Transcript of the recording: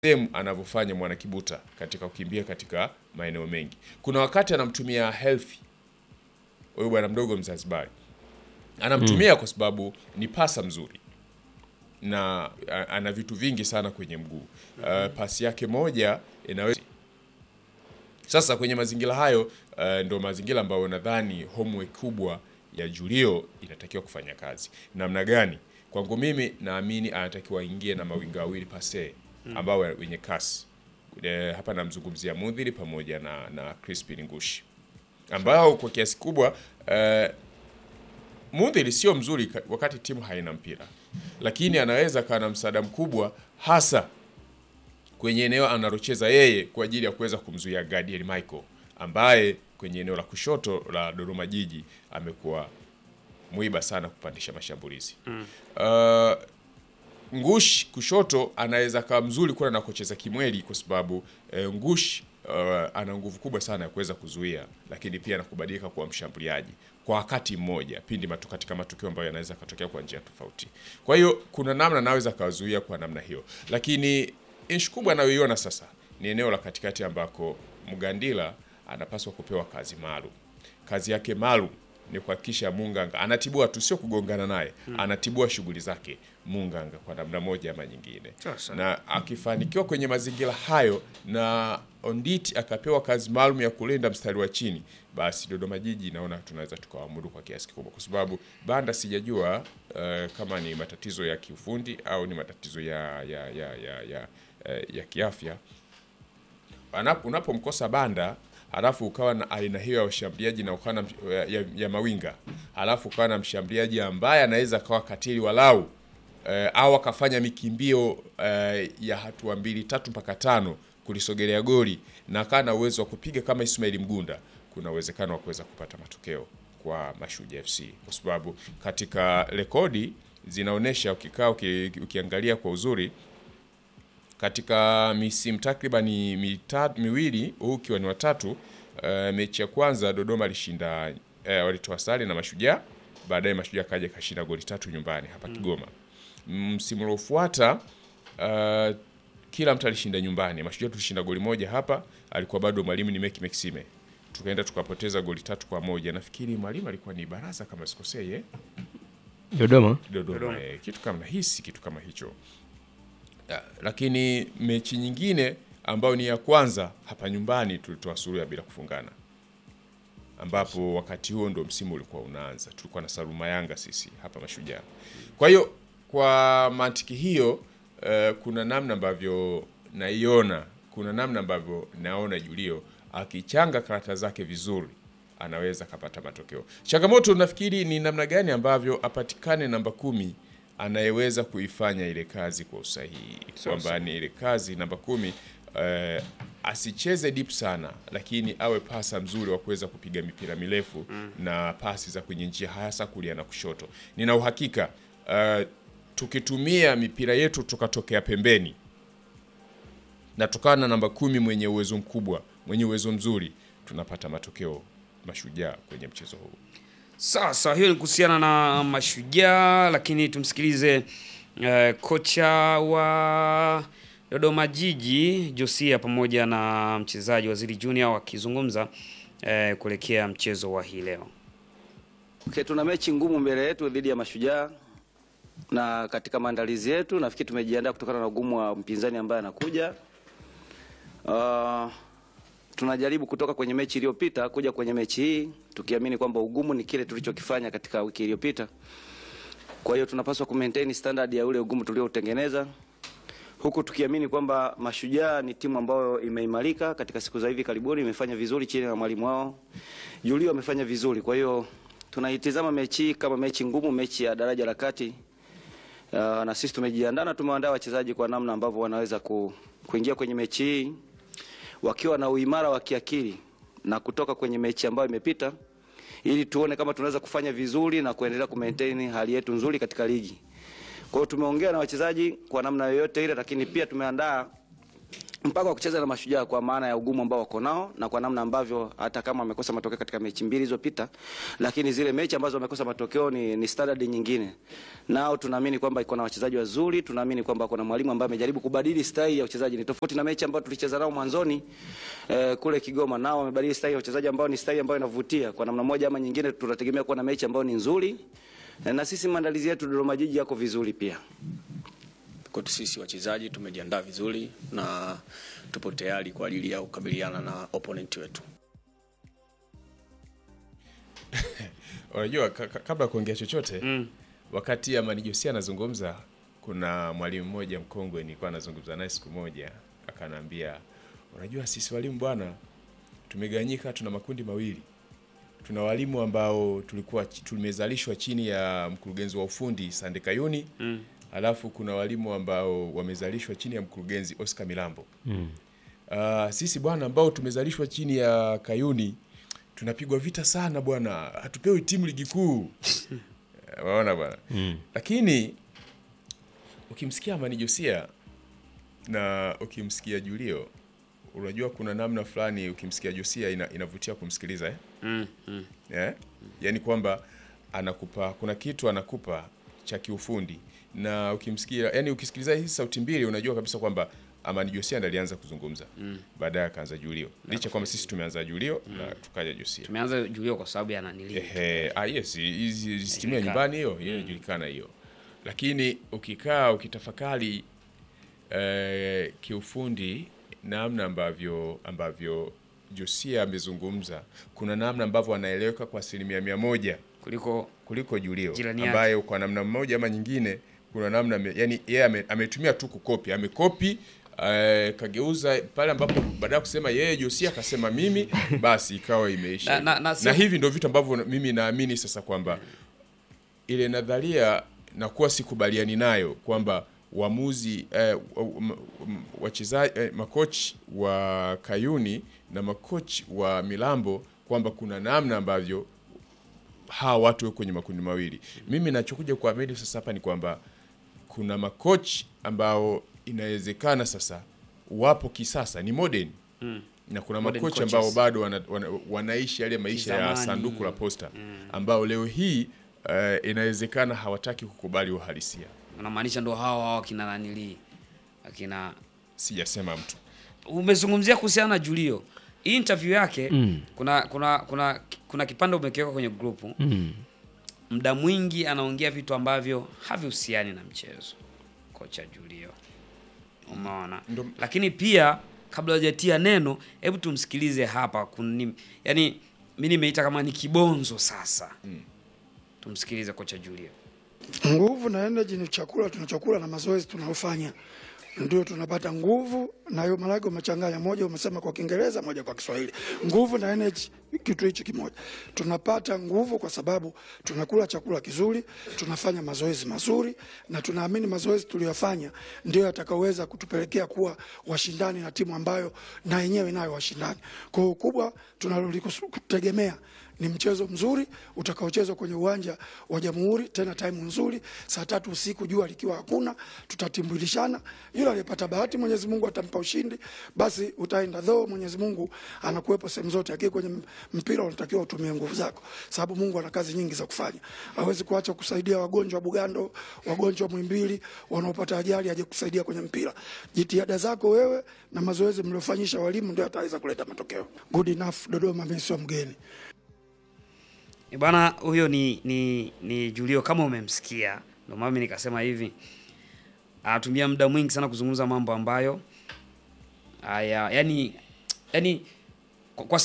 sehemu anavyofanya Mwanakibuta katika kukimbia katika maeneo mengi. Kuna wakati anamtumia Healthy huyu bwana mdogo Mzanzibari, anamtumia kwa sababu ni pasa mzuri na a- ana vitu vingi sana kwenye mguu. Uh, pasi yake moja inaweza sasa kwenye mazingira hayo uh, ndo mazingira ambayo nadhani homework kubwa ya Julio inatakiwa kufanya kazi. Namna gani? Kwangu mimi naamini anatakiwa aingie na mawinga wawili pase ambao wenye kasi. E, hapa namzungumzia Mudhiri pamoja na, na Crispin Ngushi ambao kwa kiasi kubwa uh, Mudhiri sio mzuri ka- wakati timu haina mpira, lakini anaweza kawa na msaada mkubwa hasa kwenye eneo analocheza yeye kwa ajili ya kuweza kumzuia Gadiel Michael ambaye kwenye eneo la kushoto la Dodoma Jiji amekuwa mwiba sana kupandisha mashambulizi. Uh, Ngush kushoto anaweza kawa mzuri kule anakocheza Kimweli kwa sababu eh, Ngush uh, ana nguvu kubwa sana ya kuweza kuzuia, lakini pia na kubadilika kuwa mshambuliaji kwa wakati mmoja pindi matu katika matukio ambayo yanaweza katokea kwa njia tofauti. Kwa hiyo kuna namna anaweza kawazuia kwa namna hiyo, lakini ishu kubwa anayoiona sasa ni eneo la katikati ambako Mgandila anapaswa kupewa kazi maalum. Kazi yake maalum ni kuhakikisha Munganga anatibua tu, sio kugongana naye, anatibua shughuli zake Munganga kwa namna moja ama nyingine, Sasa. na akifanikiwa kwenye mazingira hayo na Onditi akapewa kazi maalum ya kulinda mstari wa chini, basi Dodoma Jiji naona tunaweza tukawamudu kwa kiasi kikubwa, kwa sababu Banda sijajua uh, kama ni matatizo ya kiufundi au ni matatizo ya ya ya ya, ya, eh, ya kiafya Anap- unapomkosa Banda halafu ukawa na aina hiyo ya ushambuliaji na ukawa na msh- ya, ya, ya mawinga halafu ukawa na mshambuliaji ambaye anaweza akawa katili walau eh, au akafanya mikimbio eh, ya hatua mbili tatu mpaka tano kulisogelea goli na akawa na uwezo wa kupiga kama Ismail Mgunda, kuna uwezekano wa kuweza kupata matokeo kwa Mashujaa FC kwa sababu katika rekodi zinaonyesha ukikaa uki, ukiangalia kwa uzuri katika misimu takribani mitatu miwili huu ukiwa ni watatu. Uh, mechi ya kwanza Dodoma alishinda uh, walitoa sare na Mashujaa, baadaye Mashujaa kaja kashinda goli tatu nyumbani hapa Kigoma. Msimu uliofuata uh, kila mtu alishinda nyumbani. Mashujaa tulishinda goli moja hapa, alikuwa bado mwalimu ni Meki Maxime, tukaenda tukapoteza goli tatu kwa moja. Nafikiri mwalimu alikuwa ni Baraza kama sikosei, eh? Dodoma Dodoma, Dodoma. eh, kitu kama nahisi kitu kama hicho Ya, lakini mechi nyingine ambayo ni ya kwanza hapa nyumbani tulitoa suluhu bila kufungana, ambapo wakati huo ndo msimu ulikuwa unaanza, tulikuwa na Saluma Yanga sisi hapa Mashujaa. Kwa hiyo kwa mantiki hiyo eh, kuna namna ambavyo naiona, kuna namna ambavyo naona Julio akichanga karata zake vizuri anaweza akapata matokeo. Changamoto nafikiri ni namna gani ambavyo apatikane namba kumi anayeweza kuifanya ile kazi kwa usahihi, kwamba ni ile kazi namba kumi eh, asicheze deep sana, lakini awe pasa mzuri wa kuweza kupiga mipira mirefu na pasi za kwenye njia hasa kulia na kushoto. Nina uhakika eh, tukitumia mipira yetu tukatokea pembeni na tukawa na namba kumi mwenye uwezo mkubwa, mwenye uwezo mzuri, tunapata matokeo Mashujaa kwenye mchezo huu. Sasa hiyo ni kuhusiana na Mashujaa, lakini tumsikilize eh, kocha wa Dodoma Jiji Josia pamoja na mchezaji Waziri Junior wakizungumza eh, kuelekea mchezo wa hii leo. Okay, tuna mechi ngumu mbele yetu dhidi ya Mashujaa na katika maandalizi yetu nafikiri tumejiandaa kutokana na ugumu wa mpinzani ambaye anakuja. Uh, tunajaribu kutoka kwenye mechi iliyopita kuja kwenye mechi hii tukiamini kwamba ugumu ni kile tulichokifanya katika wiki iliyopita. Kwa hiyo tunapaswa ku maintain standard ya ule ugumu tulioutengeneza huku tukiamini kwamba Mashujaa ni timu ambayo imeimarika katika siku za hivi karibuni, imefanya vizuri chini ya mwalimu wao Julio, amefanya vizuri. Kwa hiyo tunaitizama mechi hii kama mechi ngumu, mechi ya daraja la kati. Uh, na sisi tumejiandaa na tumewaandaa wachezaji kwa namna ambavyo wanaweza ku, kuingia kwenye mechi hii wakiwa na uimara wa kiakili na kutoka kwenye mechi ambayo imepita, ili tuone kama tunaweza kufanya vizuri na kuendelea ku maintain hali yetu nzuri katika ligi. Kwa hiyo tumeongea na wachezaji kwa namna yoyote ile, lakini pia tumeandaa mpaka wa kucheza na Mashujaa kwa maana ya ugumu ambao wako nao na kwa namna ambavyo hata kama wamekosa matokeo katika mechi mbili zilizopita, lakini zile mechi ambazo wamekosa matokeo ni, ni standard nyingine. Nao tunaamini kwamba iko na wachezaji wazuri, tunaamini kwamba kuna mwalimu ambaye amejaribu kubadili style ya uchezaji. Ni tofauti na mechi ambayo tulicheza nao mwanzoni eh, kule Kigoma, nao wamebadili style ya uchezaji ambao ni style ambayo inavutia. Kwa namna moja ama nyingine, tunategemea kuwa na mechi ambayo ni nzuri, Eh, na sisi maandalizi yetu Dodoma Jiji yako vizuri pia. Kwetu sisi wachezaji tumejiandaa vizuri na tupo tayari kwa ajili ya kukabiliana na opponent wetu. Unajua ka- ka- kabla ya kuongea chochote Mm. wakati Amani Josia anazungumza, kuna mwalimu mmoja mkongwe nilikuwa anazungumza naye siku moja, akanaambia, unajua sisi walimu bwana, tumegawanyika, tuna makundi mawili. Tuna walimu ambao tulikuwa ch- tumezalishwa chini ya mkurugenzi wa ufundi Sande Kayuni Mm. alafu kuna walimu ambao wamezalishwa chini ya mkurugenzi Oscar Milambo. Uh, sisi bwana ambao tumezalishwa chini ya Kayuni tunapigwa vita sana bwana, hatupewi timu ligi kuu. Eh, Waona bwana lakini ukimsikia Amani Josia na ukimsikia Julio, unajua kuna namna fulani ukimsikia Josia ina, inavutia kumsikiliza eh? Mm. Mm. eh? Yaani kwamba anakupa kuna kitu anakupa cha kiufundi na ukimsikia yani ukisikiliza hizi sauti mbili unajua kabisa kwamba Amani Josia ndiye alianza kuzungumza mm. baadaye akaanza Julio licha kwamba sisi tumeanza Julio na tukaja Josia Tumeanza Julio kwa sababu ya nanili. Ehe, ah yes, hizi hizi timu ya nyumbani hiyo hiyo inajulikana hiyo. Lakini ukikaa ukitafakari eh, kiufundi namna ambavyo ambavyo Josia amezungumza, kuna namna ambavyo anaeleweka kwa asilimia mia moja Kuliko kuliko Julio Jirani yake. ambaye kwa namna moja ama nyingine kuna namna ame- yani yeye ame, ametumia tu kukopi amekopi eh, kageuza pale ambapo baada ya kusema yeye Josia akasema mimi basi ikawa imeisha Na- na- na na sio- hivi ndio vitu ambavyo mimi naamini sasa kwamba ile nadharia nakuwa sikubaliani nayo kwamba waamuzi eh, wa- wa- wachezaji eh, makochi wa Kayuni na makochi wa Milambo kwamba kuna namna ambavyo hawa watu wako kwenye makundi mawili. Mimi nachokuja kuamini sasa hapa ni kwamba kuna makochi ambao inawezekana sasa wapo kisasa ni modern na kuna Modern makochi coaches. ambao bado wana, wana, wanaishi yale maisha ya Kizamani. sanduku la posta ambao leo hii eh, inawezekana hawataki kukubali uhalisia. unamaanisha ndo hao hao akina nanili akina Sijasema mtu umezungumzia kuhusiana na Julio. Hii interview yake kuna kuna kuna kuna kipande umekiweka kwenye grupu. Muda mwingi anaongea vitu ambavyo havihusiani na mchezo. Kocha Julio. Umeona? Ndo- Lakini pia kabla hujatia neno, hebu tumsikilize hapa kuni, yani mimi nimeita kama ni kibonzo sasa. Tumsikilize kocha Julio. Nguvu na energy ni chakula tunachokula na mazoezi tunayofanya, ndio tunapata nguvu. Na hiyo marage umechanganya, moja umesema kwa Kiingereza, moja kwa Kiswahili. Nguvu na energy kitu hichi kimoja. Tunapata nguvu kwa sababu tunakula chakula kizuri, tunafanya mazoezi mazuri, na tunaamini mazoezi tuliyofanya ndio yatakaweza kutupelekea kuwa washindani na timu ambayo na yenyewe inayo washindani. Kwa hiyo kubwa tunalotegemea ni mchezo mzuri utakaochezwa kwenye uwanja wa Jamhuri, tena time nzuri, saa tatu usiku, jua likiwa hakuna, tutatimbulishana. Yule aliyepata bahati, Mwenyezi Mungu atampa ushindi, basi utaenda dho. Mwenyezi Mungu anakuwepo sehemu zote, lakini kwenye mpira unatakiwa utumie nguvu zako, sababu Mungu ana kazi nyingi za kufanya. Hawezi kuacha kusaidia wagonjwa wa Bugando, wagonjwa wa Muhimbili wanaopata ajali, aje kusaidia kwenye mpira. Jitihada zako wewe na mazoezi mliofanyisha walimu ndio ataweza kuleta matokeo. Good enough. Dodoma, mimi sio mgeni. E Bwana, huyo ni, ni, ni Julio kama umemsikia. Ndio maana mimi nikasema hivi, anatumia muda mwingi sana kuzungumza mambo ambayo haya, yani, yani kwa, kwa